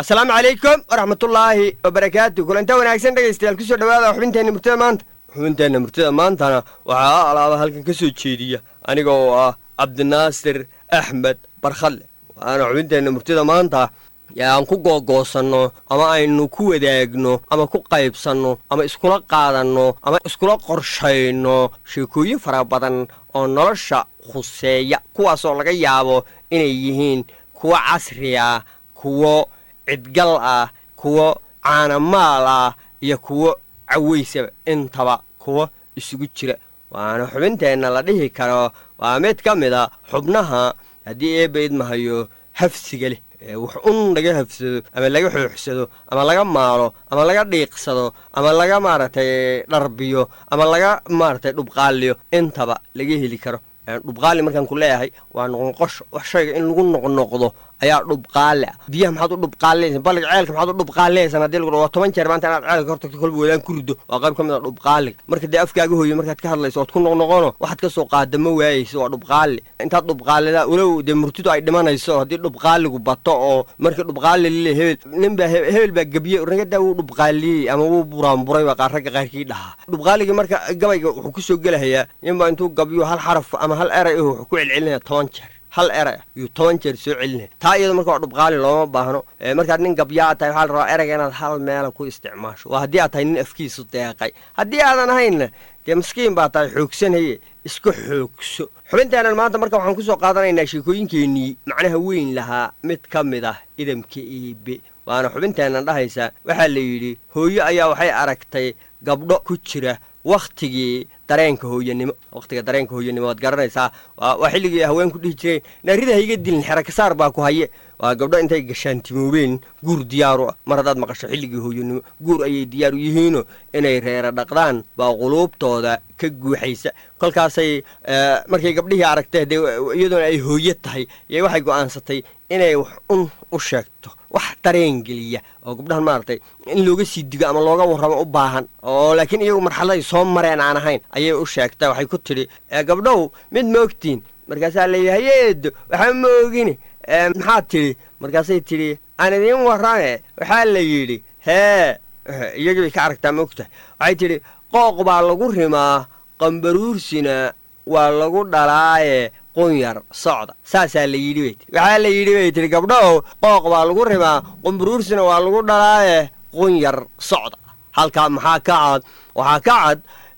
asalaamu calaykum waraxmatullaahi wabarakaatu kulanta wanaagsan dhegaystayaal kusoo dhawaada xubinteenna murtida maanta xubinteenna murtida maantana waxaa alaaba halkan ka soo jeediya aniga oo ah cabdinaasir axmed barkhadle waana xubinteenna murtida maanta aan ku googoosanno ama aynu ku wadaagno ama ku qaybsanno ama iskula qaadanno ama iskula qorshayno sheekooyin fara badan oo nolosha khuseeya kuwaasoo laga yaabo inay yihiin kuwo casri ah kuwo cidgal ah kuwo caanamaal ah iyo kuwo cawaysaba intaba kuwo isugu jira waana xubinteenna la dhihi karo waa mid ka mid a xubnaha haddii eebaydmahayo hafsiga leh wax un laga hafsado ama laga xooxsado ama laga maalo ama laga dhiiqsado ama laga maaragtay dharbiyo ama laga maaragtay dhubqaaliyo intaba laga heli karo dhubqaali markaan ku leeyahay waa noqnoqosho wax shayga in lagu noqnoqdo ayaa dhubqaali ah biyaha maxaad u dhubqaalinaysan balliga ceelka maxaad u dhubqaalinaysan hadii lagu waa toban jeer maanta inaad ceelka hortagto kolba wadaan ku rido waa qayb ka mid a dhubqaaliga marka dee afkaaga hooyo markaad ka hadlayso ood ku noqnoqono waxaad ka soo qaada ma waayeyso waa dhubqaali intaad dhubqaalida walow dee murtidu ay dhimanayso haddii dhubqaaligu bato oo markii dhubqaali lile hebel ninbaa hebel baa gebiye ragadaa wuu dhubqaaliyey ama wuu buraanburay baa qaar ragga qaarkii dhahaa dhubqaaligii marka gabayga wuxuu ku soo gelahayaa ninbaa intuu gabyo hal xaraf ama hal eray ah wuxuu ku celcelinaya toban jeer hal eray ah yuu toban jeer soo celinaya taa iyado marka waa dhubqaali looma baahno markaad nin gabyaa tahay waxaa la rabaa erayga inaad hal meela ku isticmaasho waa haddii aad tahay nin afkiisu deeqay haddii aadan ahaynna dee maskiin baa tahay xoogsanaye iska xoogso xubinteennan maanta marka waxaan ku soo qaadanaynaa sheekooyinkeennii macnaha weyn lahaa mid ka mid ah idamka eebe waana xubinteennan dhahaysa waxaa la yidhi hooyo ayaa waxay aragtay gabdho ku jira wakhtigii dareenka hooyanimo wakhtiga dareenka hooyanimo waad garanaysaa waa xilligii haweenku dhihi jireen naarida hayga dilin xerakasaar baa ku haye waa gabdho intay gashaantimoobeen guur diyaaru ah mar haddaad maqasho xilligii hooyanimo guur ayay diyaar u yihiino inay reera dhaqdaan baa quluubtooda ka guuxaysa kolkaasay markay gabdhihii aragtee dee iyadoona ay hooyo tahay yay waxay go'aansatay inay wax un u sheegto wax dareen geliya oo gabdhahan maaragtay in looga sii digo ama looga warramo u baahan oo laakiin iyagu marxaladay soo mareen aan ahayn ayay u sheegtay waxay ku tidhi gabdhow mid ma ogtiin markaasaa layidhi hayeedo waxaa ma ogini maxaad tidhi markaasay tidhi aan idiin warrame waxaa la yidhi hee iyagii bay ka aragtaa ma ogtahay waxay tidhi qooq baa lagu rimaa qambaruursina waa lagu dhalaaye qunyar socda saasaa la yidhi bay tii waxaa la yidhi bay tihi gabdhow qooq baa lagu rimaa qambaruursina waa lagu dhalaaye qunyar socda halkaa maxaa ka cad waxaa ka cad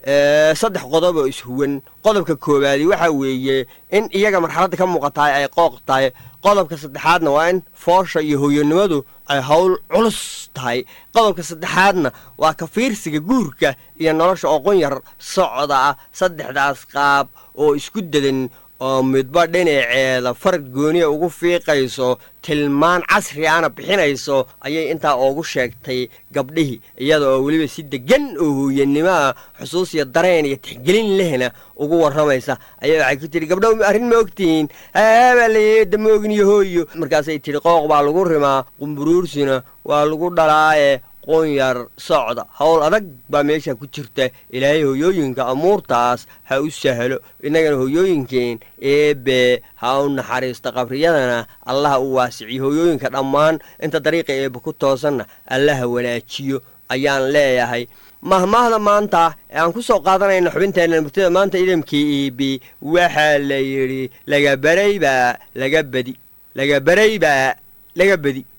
saddex qodob oo ishuwan qodobka koowaadi waxaa weeye in iyaga marxaladda ka muuqatahay ay qooq tahay qodobka saddexaadna waa in foosha iyo hooyanimadu ay howl culus tahay qodobka saddexaadna waa ka fiirsiga guurka iyo nolosha oo qunyar socda ah saddexdaas qaab oo isku dadan oo midba dhinaceeda farad gooniya ugu fiiqayso tilmaan casri ana bixinayso ayay intaa oogu sheegtay gabdhihii iyada oo weliba si deggan oo hooyanimo ah xusuus iyo dareen iyo tixgelin lehna ugu warramaysa ayaa waxay ku tidhi gabdhow arrin ma ogtihiin haabaa layeeda ma ogniyo hooyo markaasay tidhi qooq baa lagu rimaa qumburuursina waa lagu dhalaaye qunyar socda howl adag baa meesha ku jirta ilaahay hoyooyinka amuurtaas ha u sahlo innagana hoyooyinkeen eebe ha u naxariisto qabriyadana allaha u waasiciyo hoyooyinka dhammaan inta dariiqa eebe ku toosanna allaha wanaajiyo ayaan leeyahay mahmaahda maanta ee aan ku soo qaadanayna xubinteenna murtida maanta idamkii eebe waxaa la yidhi laga baraybaa laga badi laga baraybaa laga badi